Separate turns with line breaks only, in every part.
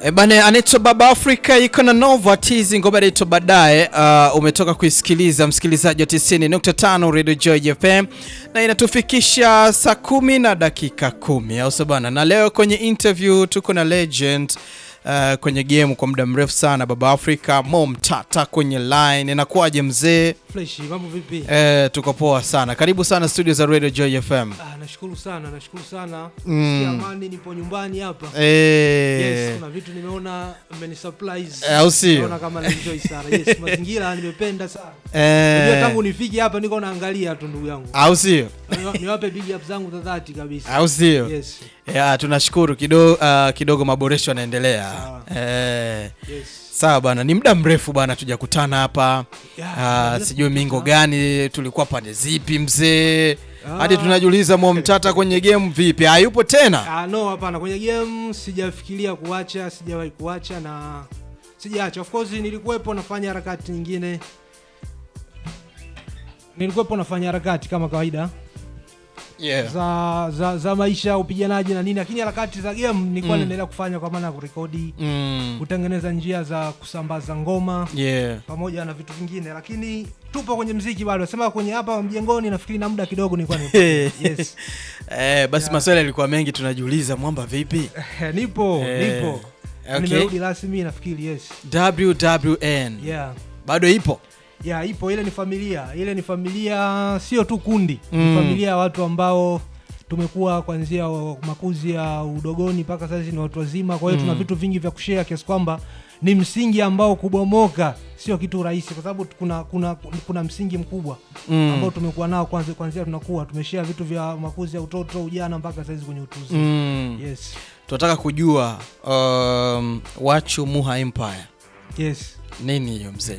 E bane, anaitwa Baba Afrika iko na Nova Tizi ngoma inaitwa baadaye. Uh, umetoka kuisikiliza msikilizaji wa 90.5 Radio Joy FM na inatufikisha saa kumi na dakika kumi, au sio bana? Na leo kwenye interview tuko na legend uh, kwenye game kwa muda mrefu sana, Baba Afrika Mo Mtata kwenye line. Inakuwaje mzee?
Fresh, mambo vipi?
Eh, tuko poa sana. Karibu sana studio za Radio Joy FM.
Ah, nashukuru sana, nashukuru sana.
Mm.
Sikia amani, nipo nyumbani hapa.
Eh,
Yes, kuna vitu nimeona mmeni surprise.
Eh, au sio?
Naona kama na enjoy sana. Yes, mazingira nimependa sana. Unajua
eh,
tangu nifike hapa niko naangalia tu ndugu yangu.
au sio?
Niwa- Niwape big up zangu za dhati kabisa.
Au sio?
Yes.
Ya, tunashukuru kidogo, uh, kidogo maboresho yanaendelea.
Sawa.
Eh,
Yes.
sawa bana, ni muda mrefu bana tujakutana hapa.
Yeah,
Uh, sijui mingo gani tulikuwa pande zipi mzee,
Ah.
hadi tunajiuliza Mo Mtata kwenye game vipi, hayupo tena?
Ah, no hapana, kwenye game sijafikiria kuacha, sijawahi kuacha na sijaacha. Of course nilikuwepo nafanya harakati nyingine, nilikuwepo nafanya harakati kama kawaida
Yeah.
za, za, za maisha upiganaji na nini, lakini harakati za game nilikuwa
Mm.
naendelea kufanya kwa maana ya kurekodi,
Mm.
kutengeneza njia za kusambaza ngoma
Yeah.
pamoja na vitu vingine, lakini tupo kwenye mziki bado. Sema kwenye hapa mjengoni, nafikiri na muda kidogo nilikuwa nipo. yes.
Eh, basi maswali yalikuwa mengi tunajiuliza, mwamba vipi?
nipo
Eh,
nipo
okay.
nimerudi rasmi nafikiri yes
WWN
yeah
bado ipo?
yeah ipo ile ni familia ile ni familia sio tu kundi
Mm.
ni familia ya watu ambao tumekuwa kuanzia wa- makuzi ya udogoni mpaka sasa ni watu wazima kwa hiyo
Mm.
tuna vitu vingi vya kushare kiasi kwamba ni msingi ambao kubomoka sio kitu rahisi kwa sababu kuna kuna kuna msingi mkubwa ambao
Mm.
tumekuwa nao kwanza kuanzia tunakuwa tumeshare vitu vya makuzi ya utoto ujana mpaka saizi kwenye utuzi
Mm.
yes
Tunataka kujua um, Wachu Muha Empire
yes
nini hiyo mzee?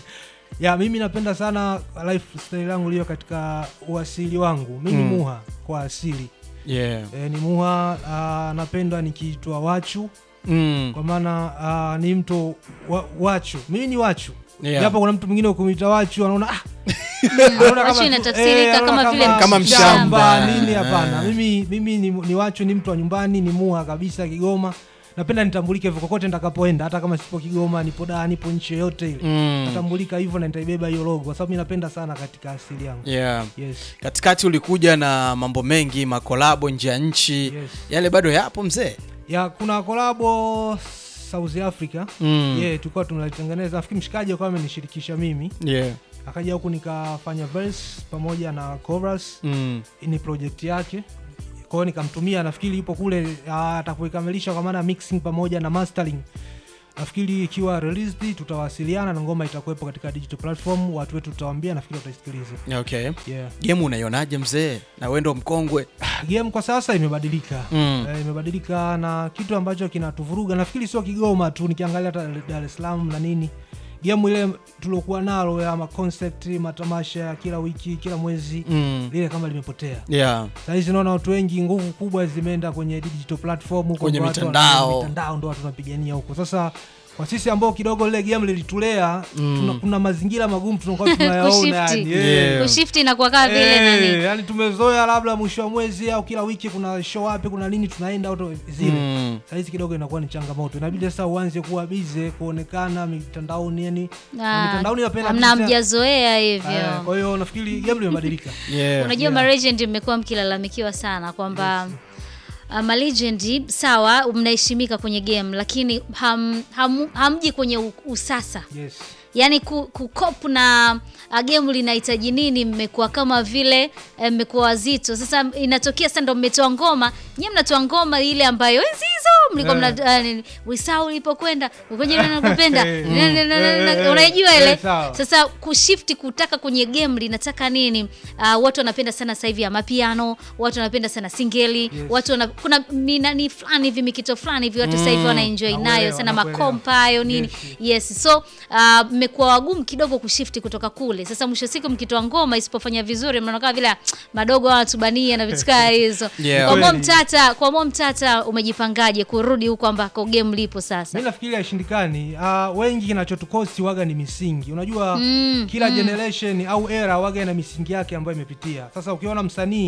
ya mimi napenda sana lifestyle yangu iliyo katika uasili wangu mi ni
Mm.
muha kwa asili
Yeah.
e, ni muha uh, napenda nikiitwa wachu
Mm.
kwa maana uh, ni mtu wa, wachu mimi ni wachu
Yeah.
japo kuna mtu mwingine ukimwita wachu anaona ah, anaona
Wachu
tu-
inatafsirika
eh,
kama
anaona
vile
Kama mshamba.
nini
Eh.
hapana mimi, mimi ni, ni wachu ni mtu wa nyumbani ni muha kabisa kigoma napenda nitambulike hivyo kokote nitakapoenda hata kama sipo kigoma nipo daa nipo nchi yoyote ile
Mm.
natambulika hivyo na nitaibeba hiyo logo kwa sababu mi napenda sana katika asili yangu
Yeah.
yes.
Katikati ulikuja na mambo mengi, makolabo nje ya nchi.
Yes.
Yale bado yapo mzee?
ya kuna kolabo south africa
Mm.
yeah, tulikuwa tunalitengeneza nafikiri mshikaji akawa amenishirikisha mimi
Yeah.
akaja huku nikafanya verse pamoja na chorus
Mm.
ni project yake kwa hiyo nikamtumia nafikiri yupo kule ah, atakuikamilisha kwa maana ya mixing pamoja na mastering nafikiri ikiwa released tutawasiliana na ngoma itakuwepo katika digital platform watu wetu tutawambia nafikiri wataisikiliza
Okay.
yeah.
Game unaionaje mzee? Na wewe ndo mkongwe.
game kwa sasa imebadilika
Mm.
Eh, imebadilika na kitu ambacho kinatuvuruga nafikiri sio kigoma tu nikiangalia hata dar es salaam na nini game ile tuliokuwa nalo ya maconcept matamasha ya kila wiki kila mwezi
Mm.
lile kama limepotea
Yeah.
sahizi naona watu wengi nguvu kubwa zimeenda kwenye digital platform huko
Kwenye
ndo watu
mitandao.
wana- mitandao ndo watu wanapigania huko sasa kwa sisi ambao kidogo lile game lilitulea
Mm.
tuna, kuna mazingira magumu tunakuwa tunayaona
Kushifti.
yani,
Yeah.
eh.
kushifti inakuwa kaa vile
Eh,
nani
yani tumezoea labda mwisho wa mwezi au kila wiki kuna show wapi kuna nini tunaenda auto zile
Mm.
sahizi kidogo inakuwa ni changamoto inabidi sasa uanze kuwa bize kuonekana mitandaoni yani na
Ah,
mitandaoni napenda
hamna
kabisa-
mjazoea
Eh,
hivyo
kwa hiyo nafikiri game limebadilika
Yeah.
unajua
Yeah.
malegend mmekuwa mkilalamikiwa sana kwamba uh, malegendi sawa mnaheshimika kwenye game lakini ham, ham, hamji kwenye u- usasa
yes
yaani ku, kukop na uh, game linahitaji nini mmekuwa kama vile eh, mmekuwa wazito sasa inatokea sasa ndo mmetoa ngoma nyie mnatoa ngoma ile ambayo enzi hizo mlikuwa
Eh.
mna uh, nini, wisau ulipokwenda ukoje nakupenda
Eh,
Na- na- na- na- na-
eh, eh,
unaijua
eh,
ile
sawa.
sasa kushifti kutaka kwenye game linataka nini uh, watu wanapenda sana sasa hivi ya mapiano watu wanapenda sana singeli
Yes.
watu wana, kuna minani fulani hivi mikito fulani hivi watu sasa hivi wanaenjoy
Nakuelewa,
nayo sana
nakuelewa.
makompa hayo nini
Yes,
yes so uh, mmekuwa wagumu kidogo kushifti kutoka kule sasa mwisho wa siku mkitoa ngoma isipofanya vizuri mnaonekana vile "Ah, madogo wanatubania na vitu kaa hizo
Yeah.
kwa mo
Kweli.
mtata kwa mo mtata umejipangaje kurudi huko ambako game lipo sasa
mi nafikiri haishindikani uh, wengi kinachotukosi waga ni misingi unajua
Mm,
kila generation au era waga ina misingi yake ambayo imepitia sasa ukiona msanii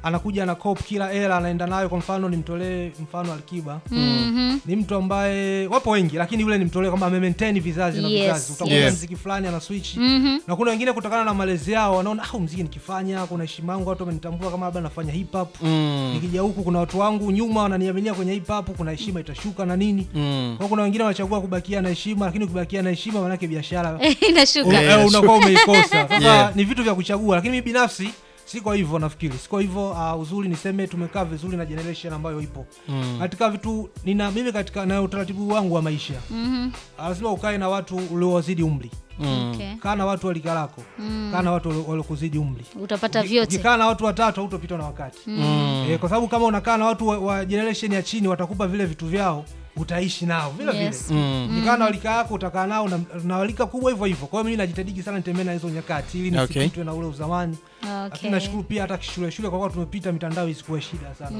anakuja na cop kila hela anaenda nayo kwa mfano nimtolee mfano Alikiba
Mhm.
ni mtu ambaye wapo wengi lakini yule nimtolee kwamba amemaintain vizazi na
Yes,
vizazi utakuta
yes.
mziki fulani ana switch
Mhm.
na kuna wengine kutokana na malezi yao wanaona ah mziki nikifanya kuna heshima yangu watu wamenitambua kama labda nafanya hip hop
Mm.
nikija huku kuna watu wangu nyuma wananiaminia kwenye hip hop kuna heshima itashuka na nini
Mm.
kwa kuna wengine wanachagua kubakia na heshima lakini ukibakia na heshima maanake biashara
inashuka
eh,
Yeah,
unakuwa umeikosa sasa
Yeah.
ni vitu vya kuchagua lakini mimi binafsi siko hivyo nafikiri siko hivyo uh, uzuri niseme tumekaa vizuri na generation ambayo ipo
Mm.
katika vitu nina mimi katika na utaratibu wangu wa maisha
Mhm.
Ah, lazima ukae na watu uliowazidi umri
Mm.
Okay.
kaa na watu walika lako kaa na watu walio- waliokuzidi umri
utapata
Uki-
vyote
ukikaa na watu watatu hautopitwa na wakati
Mm.
eh, kwa sababu kama unakaa na watu wa, wa generation ya chini watakupa vile vitu vyao utaishi nao vile
Yes.
vile
Mm.
ukikaa na walika yako utakaa nao na, na walika kubwa hivyo hivyo kwa hiyo mimi najitahidi sana nitembee na hizo nyakati ili
Okay.
nisipitwe na ule uzamani
Okay.
lakini nashukuru pia hata shule shule kwa kuwa tumepita mitandao isikuwa shida sana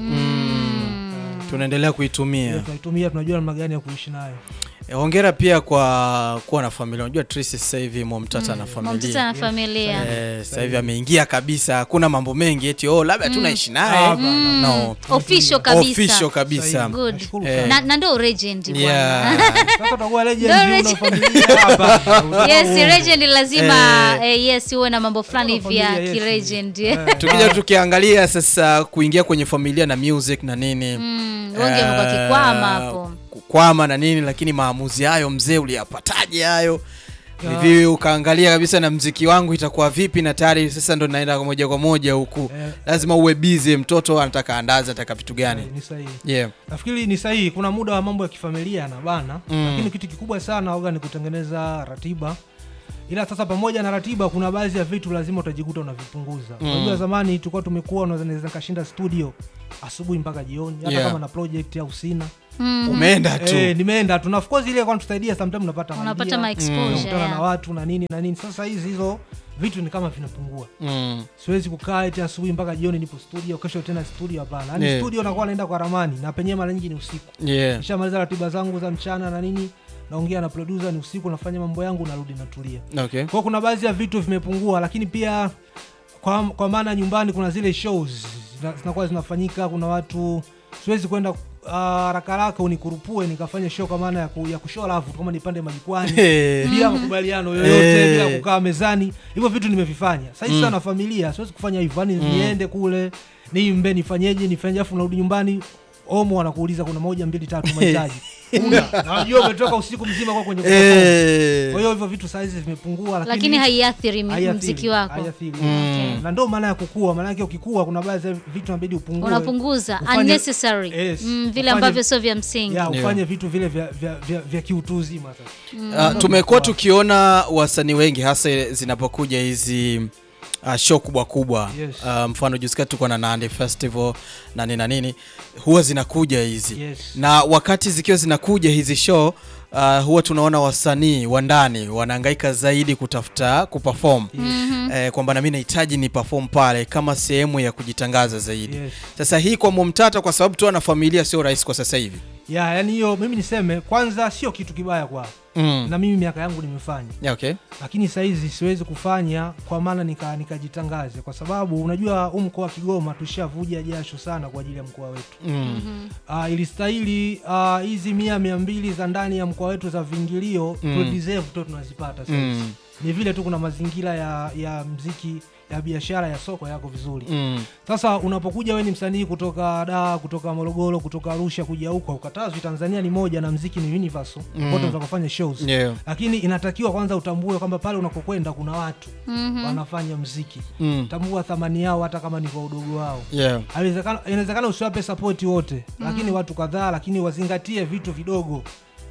tunaendelea kuitumia
tunaitumia tunajua namna gani ya kuishi nayo
Eh, hongera pia kwa kuwa na familia unajua Tracy sasa hivi momtata na
mtoto
familia
na familia
Eh, sasa hivi ameingia kabisa hakuna mambo mengi eti oh labda tunaishi naye
Hapana.
no
official kabisa
official kabisa
Sahihi.
Good.
Nashukuru
Eh.
sana.
na, na ndo legend bwana
yeah.
Sasa utakuwa legend
Ndio
una
legend.
familia hapa.
yes legend lazima
Eh.
eh, yes uwe na mambo fulani
Kama
vya
familia, yes.
kilegend
Eh.
tukija tukiangalia sasa kuingia kwenye familia na music na nini
Mm, wengi wamekuwa kikwama hapo
kukwama na nini lakini maamuzi hayo mzee uliyapataje hayo
Ya.
hivi ukaangalia kabisa na mziki wangu itakuwa vipi na tayari sasa ndo naenda kwa moja kwa moja huku
Eh.
lazima uwe busy mtoto anataka andazi anataka vitu gani
ni sahihi
yeah.
nafikiri ni sahihi kuna muda wa mambo ya kifamilia na bana
Mm.
lakini kitu kikubwa sana oga ni kutengeneza ratiba ila sasa pamoja na ratiba kuna baadhi ya vitu lazima utajikuta unavipunguza
Mm.
unajua zamani tulikuwa tumekuwa unaweza naweza nikashinda studio asubuhi mpaka jioni hata
Yeah.
kama na project au sina
Mm,
umeenda tu
eh, nimeenda tu na of course ile kwa tusaidia sometimes unapata
unapata
idea,
ma exposure
unakutana na
yeah.
watu na nini na nini sasa hizi hizo vitu ni kama vinapungua
mm.
siwezi kukaa eti asubuhi mpaka jioni nipo studio kesho tena studio hapana yani
Yeah.
studio nakuwa naenda kwa ramani na penyewe mara nyingi ni usiku
yeah.
nishamaliza ratiba zangu za mchana na nini naongea na producer ni usiku nafanya mambo yangu narudi natulia
okay.
kwao kuna baadhi ya vitu vimepungua lakini pia kwa, kwa maana nyumbani kuna zile shows zina- zinakuwa zinafanyika kuna watu siwezi kwenda ah, haraka haraka unikurupue nikafanya show kwa maana ya, ku, ya kushow love tu kama nipande majukwani
Eh,
bila makubaliano yoyote
Eh.
bila kukaa mezani hivyo vitu nimevifanya sasa
Mm.
sana familia siwezi kufanya hivyo yani niende kule niimbe nifanyeje nifanye afu narudi nyumbani omo wanakuuliza kuna moja mbili tatu mahitaji una najua umetoka usiku mzima kwa kwenye kuperform.
eh.
kwa hiyo hivyo vitu saizi vimepungua lakini,
lakini haiathiri mi-
haiathiri,
mziki wako
haiathiri.
Mm.
na ndo maana ya kukua maanake ukikua kuna baadhi ya vitu nabidi upungue
unapunguza
Ufanye-
unnecessary
Yes.
mm, vile
Ufanye-
ambavyo sio vya msingi
ya
Yeah.
ufanye vitu vile vya, vya, vya, vya kiutu uzima sasa
Uh, tumekuwa tukiona wasanii wengi hasa zinapokuja hizi uh, show kubwa kubwa
Yes.
uh, mfano jusikati tuko na Nandi Festival na nini na nini huwa zinakuja hizi
Yes.
na wakati zikiwa zinakuja hizi show uh, huwa tunaona wasanii wa ndani wanahangaika zaidi kutafuta kuperform eh, kwamba nami nahitaji ni perform pale kama sehemu ya kujitangaza zaidi
Yes.
sasa hii kwa Momtata kwa sababu tu ana familia sio rahisi kwa sasa hivi
ya yani hiyo mimi niseme kwanza sio kitu kibaya kwao
mm.
na mimi miaka yangu nimefanya
yeah, okay.
lakini sahizi siwezi kufanya kwa maana nika- nikajitangaze kwa sababu unajua huu mkoa wa kigoma tushavuja jasho sana kwa ajili ya mkoa wetu
mm.
uh, ilistahili ah, hizi mia mia mbili za ndani ya mkoa wetu za viingilio
Mm.
mm. deserve tu tunazipata sasa
Mm.
ni vile tu kuna mazingira ya, ya mziki ya biashara ya soko yako vizuri
Mm.
sasa unapokuja we ni msanii kutoka Dar, kutoka Morogoro, kutoka Arusha kuja huko, ukatazwi Tanzania ni moja na mziki ni universal
Mm.
mm. wote unataka kufanya shows
Yeah.
lakini inatakiwa kwanza utambue kwamba pale unakokwenda kuna watu
Mhm.
wanafanya mziki
Mm.
tambua thamani yao hata kama ni kwa udogo wao
Yeah.
Haiwezekana- inawezekana usiwape sapoti wote lakini watu kadhaa lakini wazingatie vitu vidogo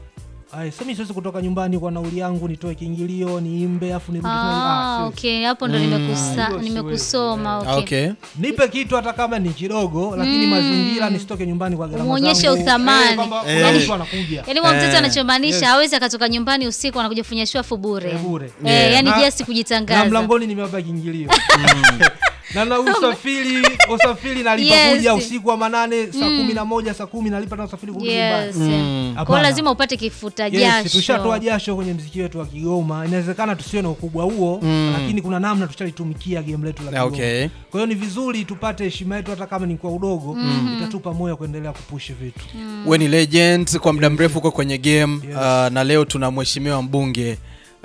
Ai, sasa mimi siwezi kutoka nyumbani kwa nauli yangu nitoe kiingilio niimbe afu nirudi tena-
Ah,
ah, siwezi.
okay hapo ndo
Mm.
nimekusa-
Ah, hiyo
nimekusoma
siwezi,
okay.
Okay.
nipe kitu hata kama ni kidogo lakini mazingira nisitoke nyumbani kwa gharama
Umuonyeshe
zangu.
uthamani.
Eh, kwamba kuna
Eh.
mtu anakuja
yaani kwa mtoto
Eh,
anachomaanisha
yes.
hawezi akatoka nyumbani usiku anakuja kufanya shwafu bure
Eh, bure.
Eh,
Yeah.
yaani
Na-
just
na
kujitangaza
mlangoni nimewapa kiingilio na na usafiri usafiri nalipa
Yes.
kuja usiku wa manane saa kumi na moja saa kumi nalipa na usafiri kurudi nyumbani
yes.
Mm.
Kwa
Hapana.
lazima upate kifuta
Yes,
jasho
tushatoa jasho kwenye mziki wetu wa Kigoma. Inawezekana tusiwe na ukubwa huo
Mm.
lakini kuna namna tushalitumikia game letu la Kigoma.
Okay.
Kwa hiyo ni vizuri tupate heshima yetu hata kama ni kwa udogo, itatupa moyo kuendelea kupush vitu.
we ni legend kwa muda mrefu uko kwenye game
Yes.
uh, na leo tuna mheshimiwa mbunge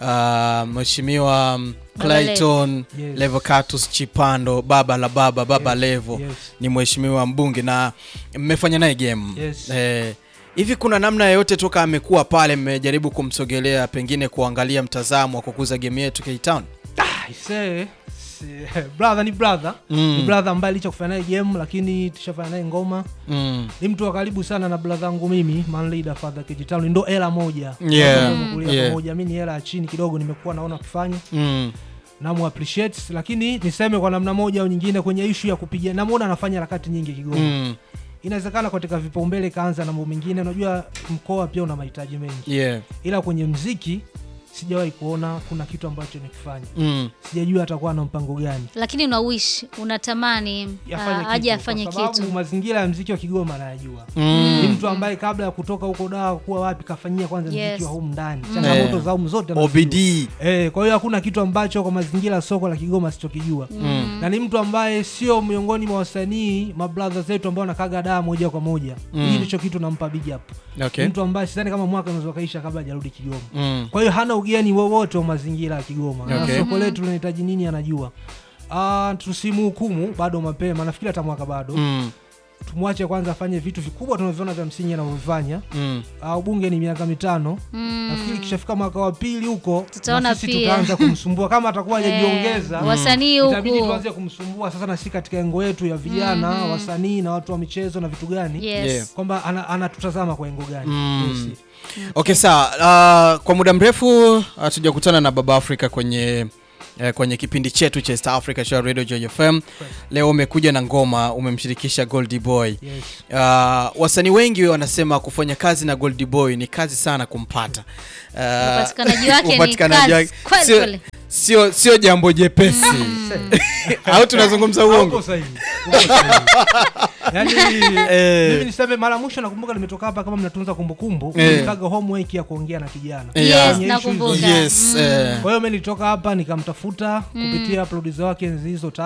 uh, mheshimiwa um,
Baba
Clayton
Yes.
Levocatus Chipando baba la baba baba
Yes,
Levo
yes.
ni mheshimiwa mbunge na mmefanya naye game
Yes.
eh, hivi kuna namna yoyote toka amekuwa pale mmejaribu kumsogelea pengine kuangalia mtazamo wa kukuza game yetu K-Town
Ah, isee, si- brother ni brother
Mm.
ni brother ambaye licha kufanya naye game lakini tushafanya naye ngoma
mm.
ni mtu wa karibu sana na brother yangu mimi man leader father Kijitown ndo era moja
Yeah.
Watu wamekulia
Yeah.
pamoja mimi ni era ya chini kidogo nimekuwa naona akifanya
Mm.
namu appreciate lakini niseme kwa namna moja au nyingine kwenye ishu ya kupiga namuona anafanya harakati nyingi Kigoma
Mm.
inawezekana katika vipaumbele kaanza na mambo mengine unajua mkoa pia una mahitaji mengi
Yeah.
ila kwenye mziki sijawahi kuona kuna kitu ambacho nikifanya
Mm.
sijajua atakuwa na mpango gani
lakini una wish unatamani
Yafanye
ah, aje
kitu,
afanye
kwa sababu
kitu
mazingira ya mziki wa Kigoma anayajua
Mm.
ni mtu ambaye kabla ya kutoka huko daa kuwa wapi kafanyia kwanza
Yes.
mziki wa humu ndani changamoto
Eh.
za humu zote anazijua.
OBD
Eh, kwa hiyo hakuna kitu ambacho kwa mazingira ya soko la Kigoma sichokijua na ni mtu ambaye sio miongoni mwa wasanii mabradha zetu ambao wanakaga daa moja kwa moja
Mm.
hii ndicho kitu nampa big up
okay.
ni mtu ambaye sidhani kama mwaka unaweza kaisha kabla hajarudi Kigoma
mm.
kwa hiyo hana ugeni wowote wa mazingira ya Kigoma
Okay.
na soko letu linahitaji nini anajua Ah, tusimhukumu bado mapema nafikiri hata mwaka bado
Mm.
tumwache kwanza afanye vitu vikubwa tunavyoona vya msingi anavyovifanya
Mm.
uh, ubunge ni miaka mitano
Mm.
nafikiri kishafika mwaka wa pili huko
Tutaona
na sisi
pia.
tutaanza kumsumbua kama atakuwa
Eh,
hajajiongeza
wasanii
itabidi
huku
tuanze kumsumbua sasa na sisi katika engo yetu ya vijana wasanii na watu wa michezo na vitu gani
yes.
Yeah.
kwamba ana- anatutazama kwa engo gani
Mm.
Yes.
Okay, sawa. Uh, kwa muda mrefu hatujakutana na Baba Africa kwenye eh, kwenye kipindi chetu cha East Africa Show Radio Joy FM. Leo umekuja na ngoma, umemshirikisha Goldie Boy.
Yes.
Uh, wasanii wengi wanasema kufanya kazi na Goldie Boy ni kazi sana kumpata. Uh,
Upatikanaji wake ni
upatikanaji
kazi
wake-
kweli
sio-
kweli.
sio sio jambo jepesi au tunazungumza
Uko
uongo
sahihi. Uko sahihi. Yaani,
Eh.
mimi niseme mara ya mwisho nakumbuka nimetoka hapa kama mnatunza kumbukumbu
Eh.
nilikaga homework ya kuongea na kijana
Eh,
Yes,
yeah.
Kwenye issues
nakumbuka.
hizo.
yes eh.
kwa hiyo mi nilitoka hapa nikamtafuta kupitia produsa wake nzizo